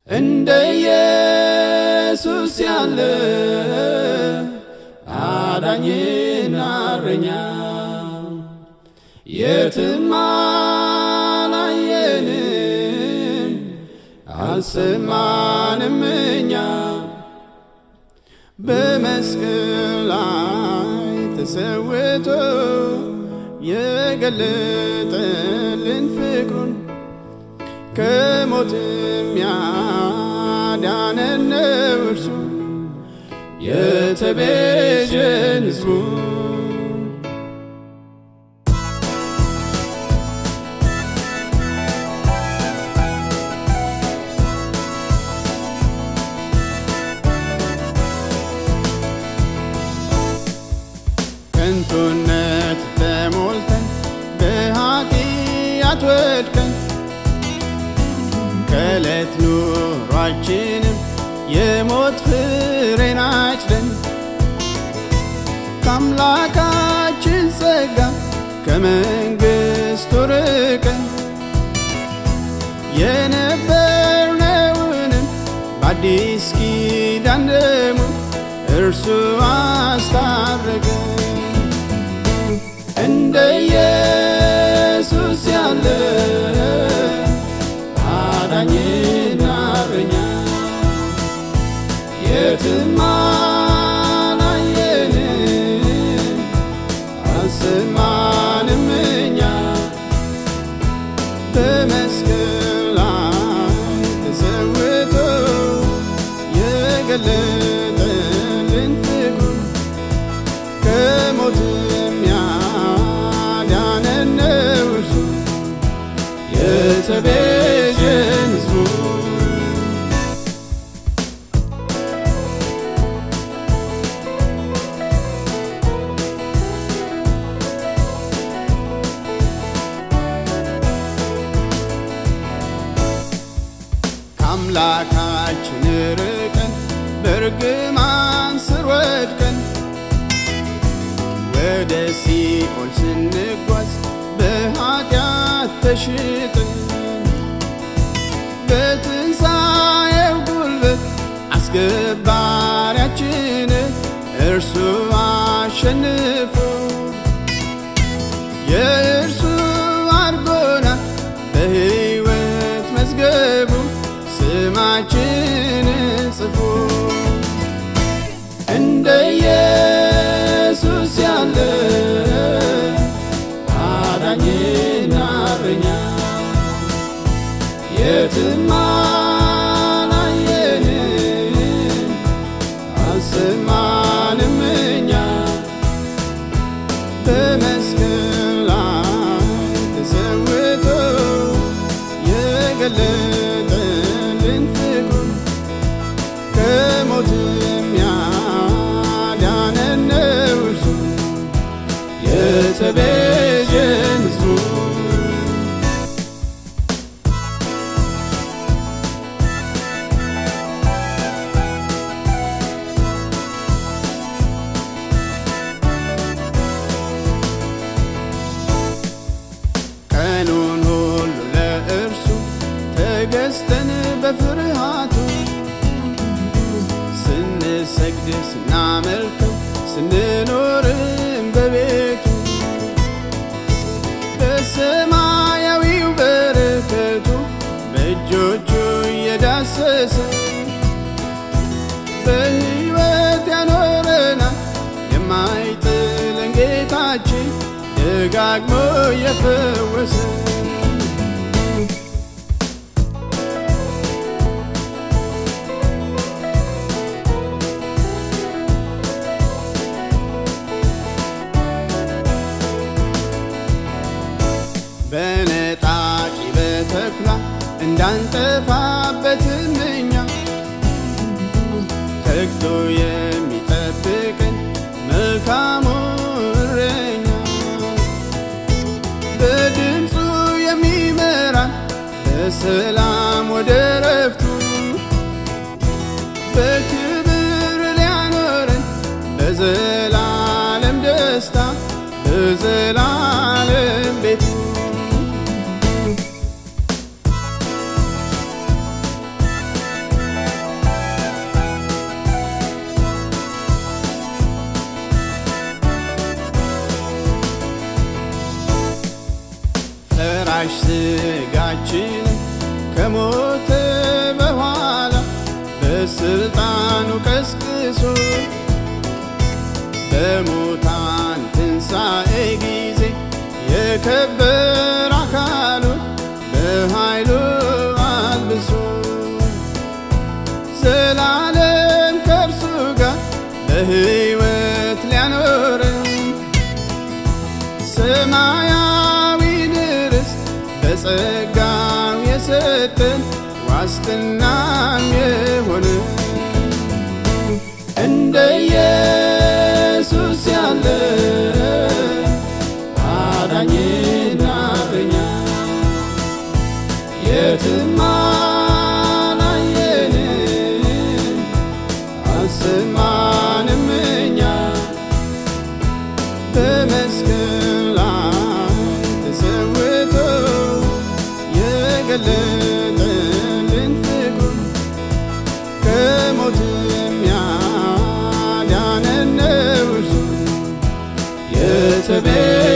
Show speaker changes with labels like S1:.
S1: እንደ ኢየሱስ ያለ አዳኝና እረኛ የትም አላየንም አልሰማንም እኛ በመስቀል ላይ ተሰውቶ የገለጠልን ፍቅሩን ከሞትም ያዳነን ነው እርሱ የተቤዠን ሕዝቡ ከንቱነት ተሞልተን በኃጢአት ወድቀን ከዕለት ኑሯችንም የሞት ፍሬን አጭደን ከአምላካችን ጸጋ ከመንግሥቱ ርቀን የነበርነውንም በአዲስ ኪዳን ደሙ እርሱ አስታረቀን። እንደ ኢየሱስ ያለ አዳኝና እረኛ የትም አላየንም አልሰማንም እኛ በመስቀል ላይ ተሰውቶ የገለጠልን ፍቅሩን ከሞትም ያዳነን ነው እርሱ የተቤዠን ሕዝቡ ከአምላካችን ርቀን በርግማን ስር ወድቀን ወደ ሲኦል ስንጓዝ በኃጢአት ተሽጠን በትንሣኤው ጉልበት አስገባሪያችን እርሱ አሸንፎ የእርሱ አድርጎና በሕይወት መዝገቡ ስማችን ጽፎ እንደ ኢየሱስ ያለ አዳኝና እረኛ የትም አላየንም አልሰማንም እኛ በመስቀል ላይ ተሰውቶ የገለጠልን ፍቅሩን ከሞትም ያዳነን ነው እርሱ የተቤዠን ሕዝቡ ቀኑን ሁሉ ለእርሱ ተገዝተን በፍርሃቱ ስንሰግድ ስናመልከው ስንኖርም በቤቱ በሰማያዊው በረከቱ በእጆቹ እየዳሰሰ በሕይወት ያኖረናል የማይጥለን ጌታችን ደጋግሞ የፈወሰ በነጣቂ በተኩላ እንዳንጠፋበትም እኛ ተግቶ የሚጠብቀን መልካሙ እረኛ በድምፁ የሚመራን በሰላም ወደ ረፍቱ በክብር ሊያኖረን በዘላለም ደስታ በዘላለም ቤቱ ፈራሽ ስጋችን ከሞተ በኋላ በስልጣኑ ቀስቅሶ በሙታን ትንሣኤ ጊዜ የከበረ አካሉን በኃይሉ አልብሶ ዘላለም ከእርሱ ጋር በሕይወት ሊያኖርን ሰማያዊ ርስት በጸጋው የሰጠን ዋስትናም የሆነ እንደ ኢየሱስ ያለ አዳኝና እረኛ የትም አላየንም አልሰማንም እኛ በመስቀል ላይ ተሰውቶ የገለጠልን ፍቅሩ ከሞትም ያዳነን ነው እርሱ የተቤ